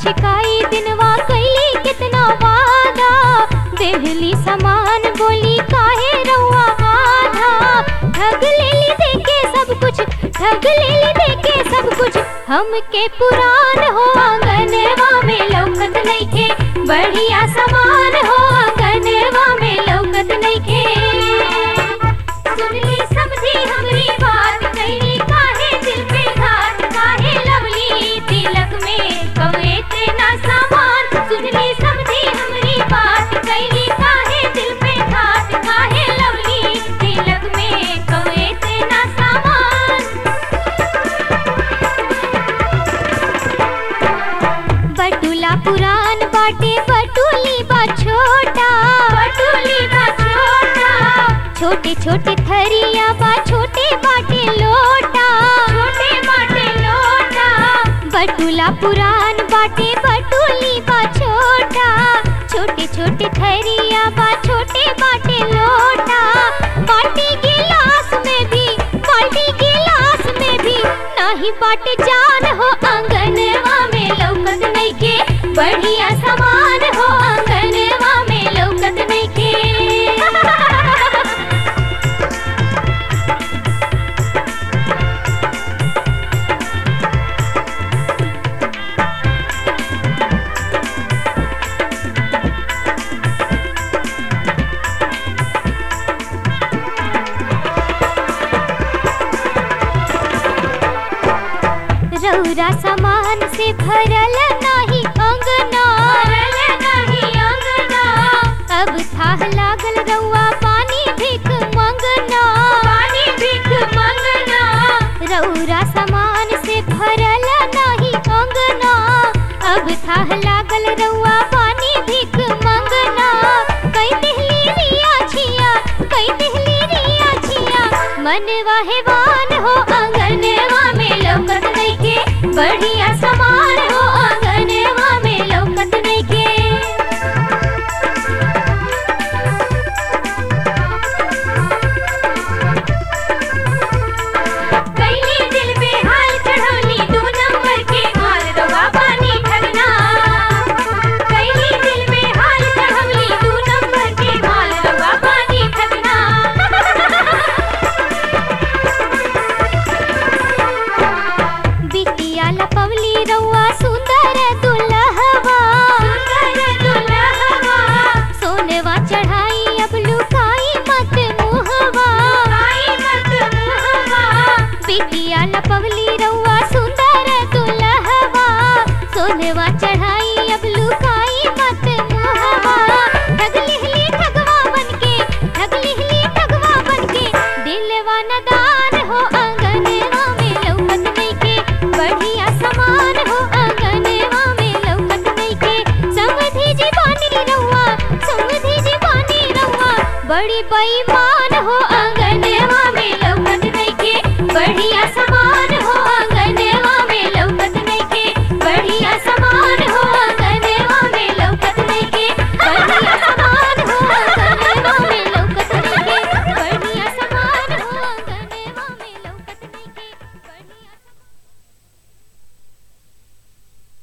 छिकाई दिनवा कैली कितना वादा देहली समान बोली काहे रउआ आधा ठग लेली देके सब कुछ ठग लेली देके सब कुछ हमके पुरान हो आंगनवा में लौकत नइखे बढ़िया समान हो आंगनवा में लौकत नइखे सुनली समझी हमरी बात कैली काहे दिल पे घात काहे लवली तिलक में कवे तेना सामान सुनली समझी हमरी बात कैली काहे दिल पे घात काहे लवली तिलक में कवे तेना सामान बटुला पुरान बाटे बटुली बा छोटा बटुली बा छोटा छोटे छोटे थरिया बा छोटे बाटे लोटा छोटे बाटे लोटा बटुला पुरान बाटे बटुली बा छोटा छोटे छोटे थरिया बा छोटे बाटे लोटा बाटी गिलास में भी बाल्टी गिलास में भी नाही बाटे जान हो आंगनवा में लौकत नइखे बढ़िया समान हो आंगनवा में लौकत नइखे रौरा सामान से भरल नाही अंगना भरल नाही अंगना अब थाह लागल रउआ पानी भीख मंगना पानी भीख मंगना रौरा सामान से भरल नाही अंगना अब थाह लागल रउआ पानी भीख मंगना कई दिहली रिया छिया कई दिहली रिया छिया मनवा हेवान हो आंगनवा में लौकत नइखे बढ़िया समान हो आंगनवा में लौकत नइखे कैली दिल पे हाल चढ़ौली दू नंबर के माल रवा पानी ठगना कैली दिल पे हाल चढ़ौली दू नंबर के माल रवा पानी ठगना बिटिया लपवली रउआ सुंदर दुल्हवा सुंदर दुल्हवा सोनवा चढ़ाई अब लुकाई मत मुहवा मत मुहवा बिटिया लपवली रउआ सुंदर दुल्हवा सोनवा चढ़ाई अब लुकाई मत मुहवा ठग लिहली ठगवा बनके ठग लिहली ठगवा बनके दिलवा नदा